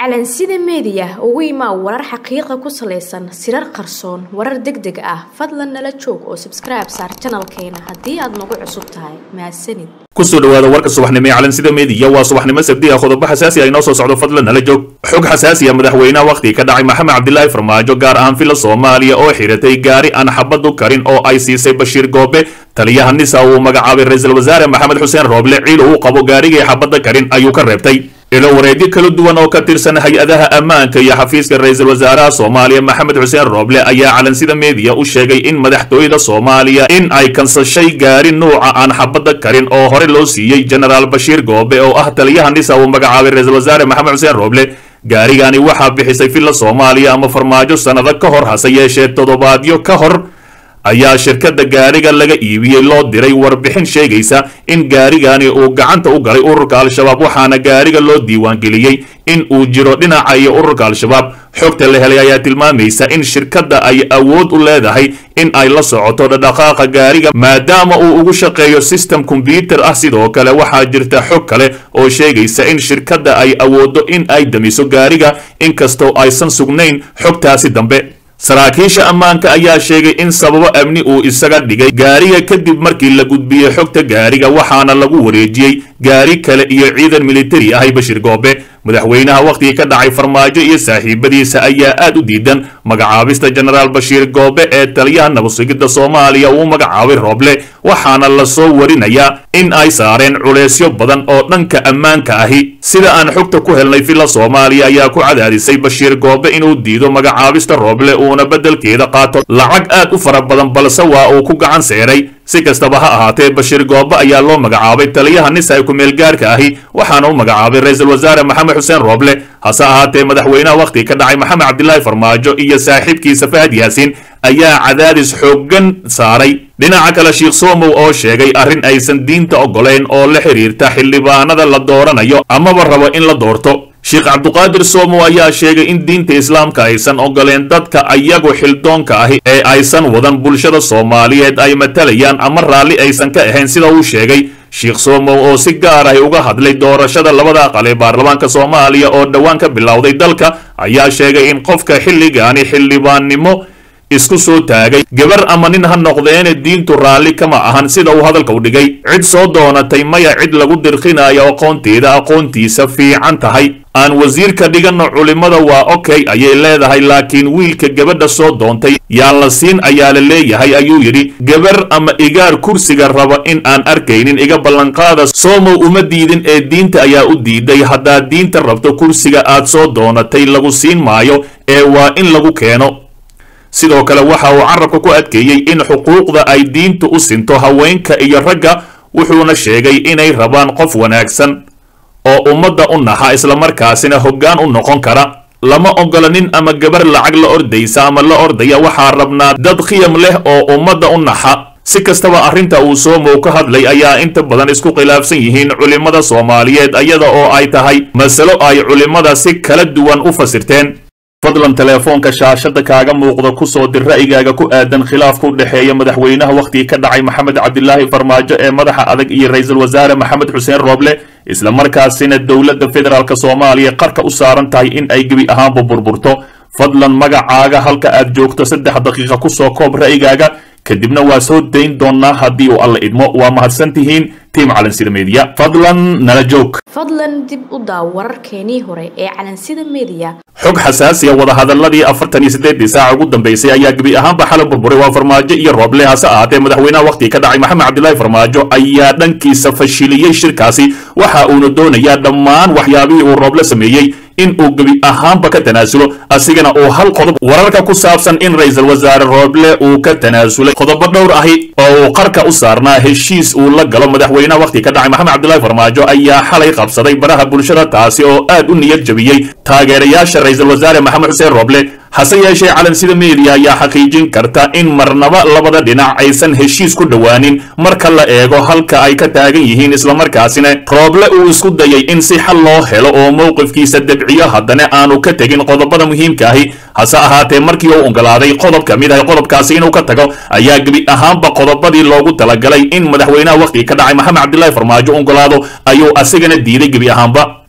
calansida meediya ugu imaa warar xaqiiqa ku salaysan sirar qarsoon warar deg deg ah fadlan nala joog oo sabskribe saar janalkeena haddii aad nagu cusub tahay mahadsanid kusoo dhawaada warka subaxnimo ee calansida meediya waa subaxnimo sabdi ah qodobo xasaasi ah inoo soo socdo fadlan nala joog xog xasaasi ah madaxweynaha wakhtiga ka dhacay maxamed cabdilaahi farmaajo gaar ahaan fila soomaaliya oo xiratay gaari aan xabad u karin oo ay siisay bashiir goobe taliyaha nisa uu magacaabay ra-iisul wasaare maxamed xuseen rooble ciil uu qabo gaarigii xabadda karin ayuu ka reebtay ilo wareedyo kala duwan oo ka tirsan hay-adaha ammaanka iyo xafiiska ra-iisul wasaaraha soomaaliya maxamed xuseen rooble ayaa calansida meediya u sheegay in madaxtooyada soomaaliya in ay kansashay gaari nuuca aan xabadda karin oo hore loo siiyey genaraal bashiir goobe oo ah taliyaha nisa uu magacaabay ra-iisul wasaare maxamed xuseen rooble gaarigani waxaa bixisay filla soomaaliya ama farmaajo sannado ka hor hase yeeshee toddobaadyo ka hor ayaa shirkadda gaariga laga iibiyey loo diray warbixin sheegaysa in gaarigani uu gacanta u galay ururka al-shabaab waxaana gaariga loo diiwaangeliyey in uu jiro dhinaca iyo ururka al-shabaab xogta la helay ayaa tilmaamaysa in shirkadda ay awood u leedahay in ay la socoto dhadhaqaaqa gaariga maadaama uu ugu shaqeeyo system kombyuter ah sidoo kale waxaa jirta xog kale oo sheegaysa in shirkadda ay awooddo in ay damiso gaariga inkastoo aysan sugnayn xogtaasi dambe saraakiisha ammaanka ayaa sheegay in sababo amni uu isaga dhigay gaariga kadib markii la gudbiyey xogta gaariga waxaana lagu wareejiyey gaari kale iyo ciidan militari ahay bashir goobe madaxweynaha wakhtigii ka dhacay farmaajo iyo saaxiibadiisa ayaa aad u diidan magacaabista genaraal bashiir goobe ee taliyaha nabadsugidda soomaaliya uu magacaabay rooble waxaana lasoo warinayaa in ay saareen culeysyo badan oo dhanka ammaanka ahi sida aan xogta ku helnay villa soomaaliya ayaa ku cadaadisay bashiir goobe inuu diido magacaabista rooble uuna beddelkeeda qaato lacag aad u fara badan balse waa uu ku gacan seeray si kastaba ha ahaatee bashiir goobe ayaa loo magacaabay taliyaha nisa ee ku-meelgaarka ahi waxaana u magacaabay ra-iisul wasaare maxamed xuseen rooble hase ahaatee madaxweynaha wakhtiga ka dhacay maxamed cabdilaahi farmaajo iyo saaxiibkiisa fahad yaasiin ayaa cadaadis xooggan saaray dhinaca kale sheikh somow oo sheegay arrin aysan diinta oggolayn oo la xidhiirta xildhibaanada la dooranayo amaba rabo in la doorto sheekh cabduqaadir somow ayaa sheegay in diinta islaamka aysan ogoleen dadka ayagu xildoonka ahi ee aysan wadan bulshada soomaaliyeed ay matalayaan ama raalli aysan ka ahayn sida uu sheegay sheikh somow oo si gaar ahi uga hadlay doorashada labada aqal ee baarlamaanka soomaaliya oo dhowaan ka bilowday dalka ayaa sheegay in qofka xilligaani xildhibaannimo isku soo taagay gabar ama nin ha noqdeene diintu raalli kama ahan sida uu hadalka u dhigay cid soo doonatay maya cid lagu dirqinayo aqoonteeda aqoontiisa fiican tahay aan wasiirka dhiganno culimmada waa okay ayay leedahay laakiin wiilka gabadha soo doontay yaan la siin ayaa la leeyahay ayuu yidhi gabar ama igaar kursiga raba in aan arkaynin iga ballanqaada soomow uma diidin ee diinta ayaa u diiday haddaad diinta rabto kursiga aad soo doonatay lagu siin maayo ee waa in lagu keeno sidoo kale waxa uu carabka ku adkeeyey in xuquuqda ay diintu u sinto haweenka iyo ragga wuxuuna sheegay inay rabaan qof wanaagsan oo ummadda u naxa islamarkaasina hoggaan u noqon kara lama ogola nin ama gabar lacag la ordaysa ama la ordaya waxaa rabnaa dad khiyam leh oo ummadda u naxa si kastaba arrinta uu soomow ka hadlay ayaa inta badan isku khilaafsan yihiin culimmada soomaaliyeed iyada oo ay tahay masalo ay culimmada si kala duwan u fasirteen fadlan teleefoonka shaashada kaaga muuqda kusoo dir ra'yigaaga ku aadan khilaafka u dhexeeya madaxweynaha wakhtigii ka dhacay maxamed cabdilaahi farmaajo ee madaxa adag iyo ra-iisul wasaare maxamed xuseen rooble isla markaasina dowladda federaalk soomaaliya qarka u saaran tahay in ay gebi ahaanba burburto fadlan magacaaga halka aad joogto saddex daqiiqa kusoo koob ra'yigaaga kadibna waa soo dayn doonnaa haddii uu alla idmo waa mahadsan tihiin tiim calansida meediya fadlan nala joog fadlan dib u daaw wararkeenii hore ee calansida meediya xog xasaasiya wadahadaladii afartan iyo siddeedii saaca ugu dambaysay ayaa gebi ahaanba xalay burburay waa farmaajo iyo rooble hase ahaatee madaxweynaha wakhtiga ka dhacay maxamed cabdilaahi farmaajo ayaa dhankiisa fashiliyey shirkaasi waxa uuna doonayaa dhammaan waxyaabihii uu rooble sameeyey in uu gebi ahaanba ka tanaasulo asigana uu hal qodob wararka ku saabsan in ra-iisul wasaare rooble uu ka tanaasulay qodobo dhowr ahi oo uu qarka u saarnaa heshiis uu la galo madaxweynaha wakhtiga ka dhacay maxamed cabdilaahi farmaajo ayaa xalay qabsaday baraha bulshada taasi oo aad u niyad jabiyey taageerayaasha ra-iisul wasaare maxamed xuseen rooble hase yeeshee calansida meediya ayaa xaqiijin karta in marnaba labada dhinac aysan heshiis ku dhowaanin marka la eego halka ay ka taagan yihiin islamarkaasina rooble uu isku dayay in si xal loo helo oo mowqifkiisa debciyo haddana aanu ka tegin qodobada muhiimka ahi hase ahaatee markii uu ogolaaday qodob ka mid ah qodobkaasi inuu ka tago ayaa gebi ahaanba qodobadii loogu talagalay in madaxweynaha wakhtiga ka dhacay maxamed cabdilaahi farmaajo ogolaado ayuu asigana diiday gebi ahaanba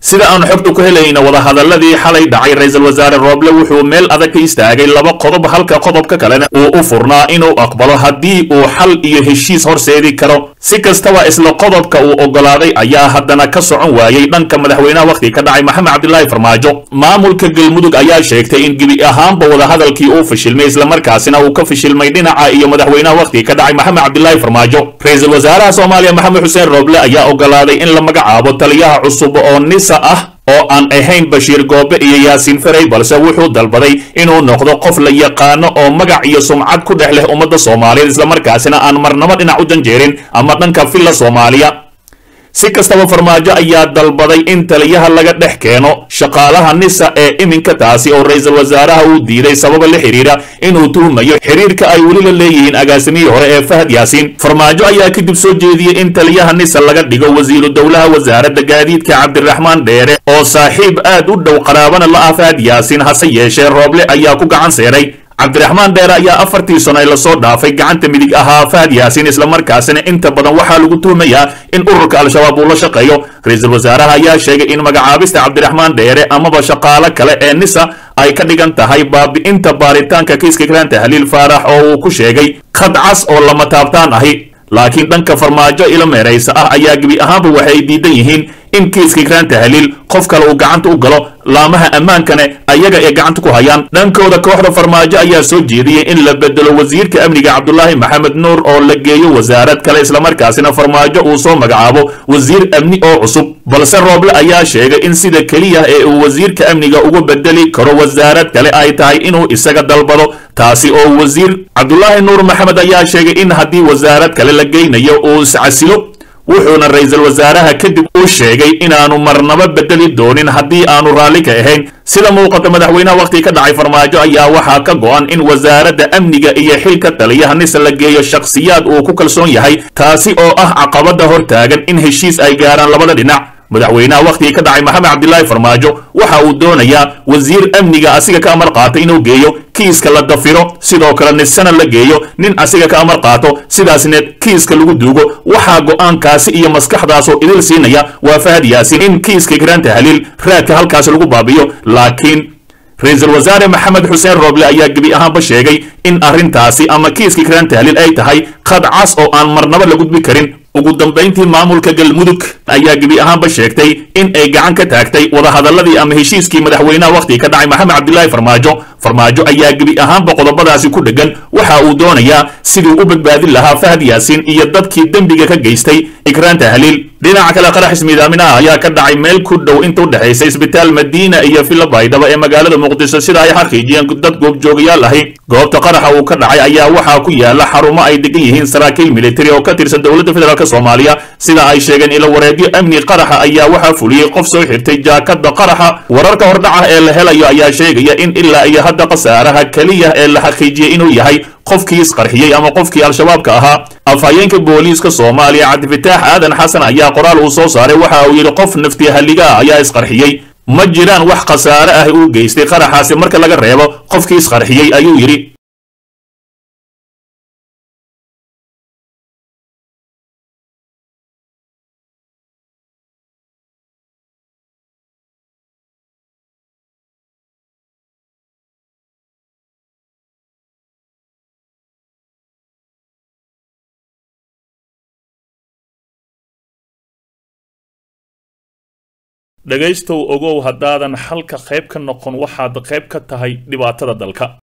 sida aan xogta ku helayna wadahadaladii xalay dhacay ra-iisul wasaare rooble wuxuu meel adag ka istaagay laba qodob halka qodobka kalena uu u furnaa inuu aqbalo haddii uu xal iyo heshiis horseedi karo si kastaba isla qodobka uu ogolaaday ayaa haddana ka socon waayey dhanka madaxweynaha wakhti ka dhacay maxamed cabdilaahi farmaajo maamulka galmudug ayaa sheegtay in gebi ahaanba wadahadalkii uu fashilmay islamarkaasina uu ka fashilmay dhinaca iyo madaxweynaha wakhti ka dhacay maxamed cabdilaahi farmaajo ra-iisul wasaaraha soomaaliya maxamed xuseen rooble ayaa ogolaaday in la magacaabo taliyaha cusub oo nisa ah oo aan ahayn bashiir goobe iyo yaasiin ferey balse wuxuu dalbaday inuu noqdo qof la yaqaano oo magac iyo sumcad ku dhex leh ummadda soomaaliyeed islamarkaasina aan marnabo dhinac u janjeerin ama dhanka villa soomaaliya si kastaba farmaajo ayaa dalbaday in taliyaha laga dhex keeno shaqaalaha nisa ee iminka taasi oo ra-iisul wasaaraha uu diiday sababa la xiriira inuu tuhmayo xiriirka ay weli la leeyihiin agaasimihii hore ee fahad yaasiin farmaajo ayaa kadib soo jeediyey in taliyaha nisa laga dhigo wasiiru dowlaha wasaaradda gaadiidka cabdiraxmaan dheere oo saaxiib aad u dhow qaraabana la ah fahad yaasiin hase yeeshee rooble ayaa ku gacan seeray cabdiraxmaan dheere ayaa afartii sano ee lasoo dhaafay gacanta midig ahaa fahad yaasiin islamarkaasina inta badan waxaa lagu tuhmayaa in ururka al-shabaab uu la shaqeeyo ra-iisul wasaaraha ayaa sheegay in magacaabista cabdiraxmaan dheere amaba shaqaalo kale ee nisa ay ka dhigan tahay baabi'inta baaritaanka kiiska kalaanta haliil faarax oo uu ku sheegay khad cas oo lama taabtaan ahi laakiin dhanka farmaajo ilo meeraysa ah ayaa gebi ahaanba waxay diidan yihiin in kiiska kalaanta haliil qof kale uu gacanta u galo laamaha ammaankane ayaga ee gacanta ku hayaan dhankooda kooxda farmaajo ayaa soo jeediyey in la bedelo wasiirka amniga cabdulaahi maxamed nuur oo la geeyo wasaarad kale islamarkaasina farmaajo uu soo magacaabo wasiir amni oo cusub balse rooble ayaa sheegay in sida keliya ee uu wasiirka amniga uga bedeli karo wasaarad kale ay tahay inuu isaga dalbado taasi oo wasiir cabdulaahi nuur maxamed ayaa sheegay in haddii wasaarad kale la geynayo uu iscasilo wuxuuna ra-iisul wasaaraha kadib u sheegay inaanu marnaba bedeli doonin haddii aanu raalli ka ahayn sida muuqata madaxweynaha wakhti ka dhacay farmaajo ayaa waxaa ka go'an in wasaaradda amniga iyo xilka taliyaha nisa la geeyo shakhsiyaad uu ku kalsoon yahay taasi oo ah caqabada hor taagan in heshiis ay gaaraan labada dhinac madaxweynaha wakhtigii ka dhacay maxamed cabdilaahi farmaajo waxa uu doonayaa wasiir amniga asiga ka amar qaata inuu geeyo kiiska la dafiro sidoo kale nisana la geeyo nin asiga ka amar qaato sidaasna kiiska lagu duugo waxaa go'aankaasi iyo maskaxdaasoo idil siinaya waa fahad yaasiin in kiiska garaanta haliil raadka halkaasi lagu baabiyo laakiin ra-iisul wasaare maxamed xuseen rooble ayaa gebi ahaanba sheegay in arrintaasi ama kiiska garaanta haliil ay tahay khad cas oo aan marnaba la gudbi karin ugu dambayntii maamulka galmudug ayaa gebi ahaanba sheegtay in ay gacan ka taagtay wadahadaladii ama heshiiskii madaxweynaha wakhtiga ka dhacay maxamed cabdilaahi farmaajo farmaajo ayaa gebi ahaanba qodobadaasi ku dheggan waxa uu doonayaa siduu u badbaadin lahaa fahad yaasiin iyo dadkii dembiga ka geystay ikraanta haliil dhinaca kale qarax ismiidaaminaha ayaa ka dhacay meel ku dhow inta u dhexaysa isbitaal madiina iyo villa baydhabo ee magaalada muqdisho sida ay xaqiijiyeen dad goobjoogayaal ahi goobta qaraxa uu ka dhacay ayaa waxaa ku yaala xarumo ay degan yihiin saraakiil militari oo ka tirsan dowladda federaalk soomaaliya sida ay sheegeen ilo wareegyo amni qaraxa ayaa waxaa fuliyey qof soo xirtay jaakada qaraxa wararka hordhaca ee la helayo ayaa sheegaya in ilaa iyo hadda khasaaraha keliya ee la xaqiijiyey inuu yahay qofkii isqarxiyey ama qofkii al-shabaabka ahaa afhayeenka booliiska soomaaliya cabdifitaax aadan xasan ayaa qoraal uu soo saaray waxa uu yidhi qof nafti halliga ah ayaa isqarxiyey ma jiraan wax khasaare ah uu geystay qaraxaasi marka laga reebo qofkii isqarxiyey ayuu yidhi dhegaystow ogow haddaadan xalka qayb ka noqon waxaad qayb ka tahay dhibaatada dalka